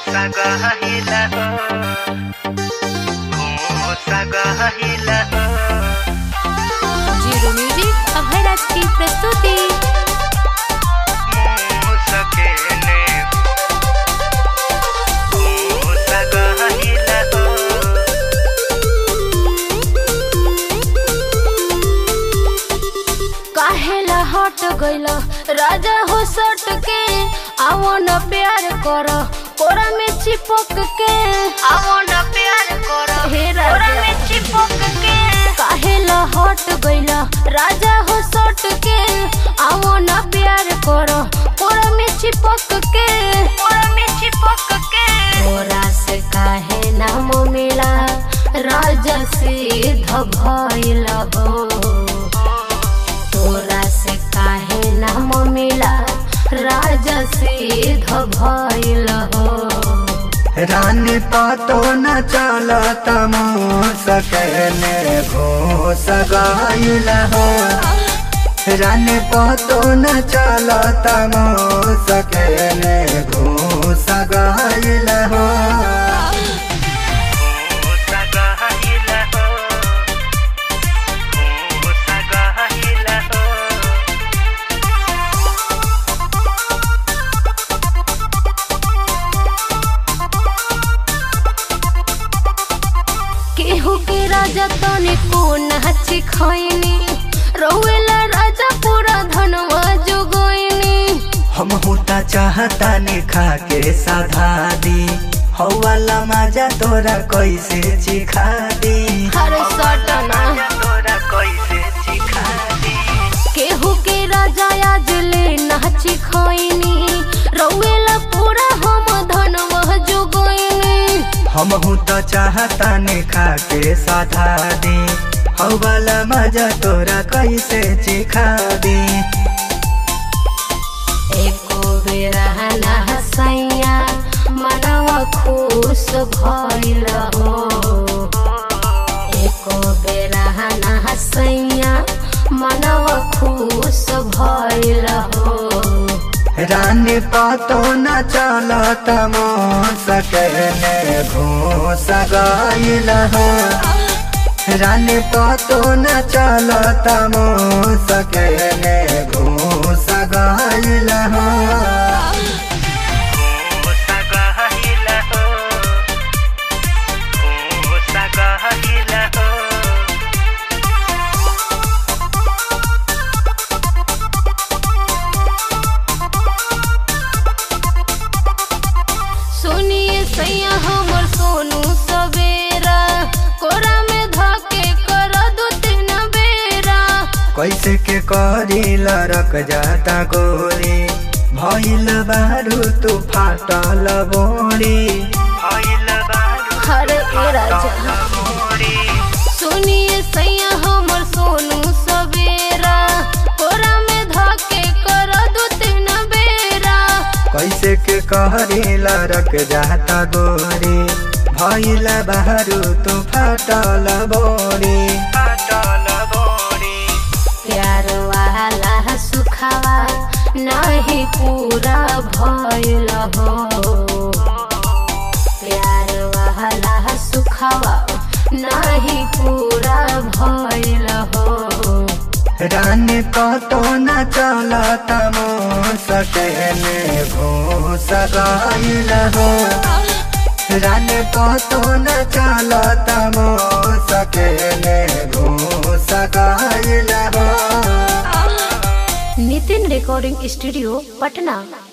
sagahila हो sagahila zero music Abhayraj की प्रस्तुति मुसकेने हो sagahila काहेला हट गइल राजा हो सट के आवो न प्यार कर कोरा में चिपक के आवो न प्यार कर हे राजा में चिपक के काहेला हट गइल राजा हो सट के आवो न प्यार कर कोरा में चिपक के कोरा में चिपक के कोरा से काहे नाम मिला राजा सिद्ध भइल हो तोरा से काहे नाम मिला राजा सिद्ध भइल हो रानी पातो न चलत सकने घोष गाइल हो रानी पातो न चलत सकने घोष गाइल हो हो sagahila हो हो sagahila हो केहू के राजा तने को नाची खैनी रहुएला राजा पूरा धनवा जोगैनी हम होता चाहता ने खा के साधा दी हवाला मजा तोरा कैसे चिखा दी हर सटना तोरा कैसे सिखा दी केहू के राजा आज ले नाची खैनी रहुएला पूरा हम धनवा जोगैनी हम तो चाहता ने खा के साधा दी हवाला मजा तोरा कैसे चिखा दी एको बेरा ना हसैया मनवा खुश भइल हो एको बेरा ना हसैया मनवा खुश भइल हो रानी पातो न चलत सकने घोष गाइल हो रानी पातो न चलत सकने घोष गाइल हो हो sagahila हो हो sagahila हो सुनिए सैया हमर सोनू सवेरा कोरा में धके कर दू तीन बेरा कैसे के करी लरक जाता गोरी भइल बारू तू फाटल बोरी भइल बारू हर ए राजा मोरी सुनिए सैया हमर सोनू सवेरा कोरा में धके कर दू तीन बेरा कैसे के करी लरक जाता गोरी भइल बारू तू फाटल बोरी फाटल बोरी प्यार वाला सुखावा नहीं पूरा भइल हो प्यार वाला सुखावा नहीं पूरा भइल हो रानी कतो न चलत सकने घोष गाइल हो रानी कतो न चलत सकने घोष गाइल हो नितिन रिकॉर्डिंग स्टूडियो पटना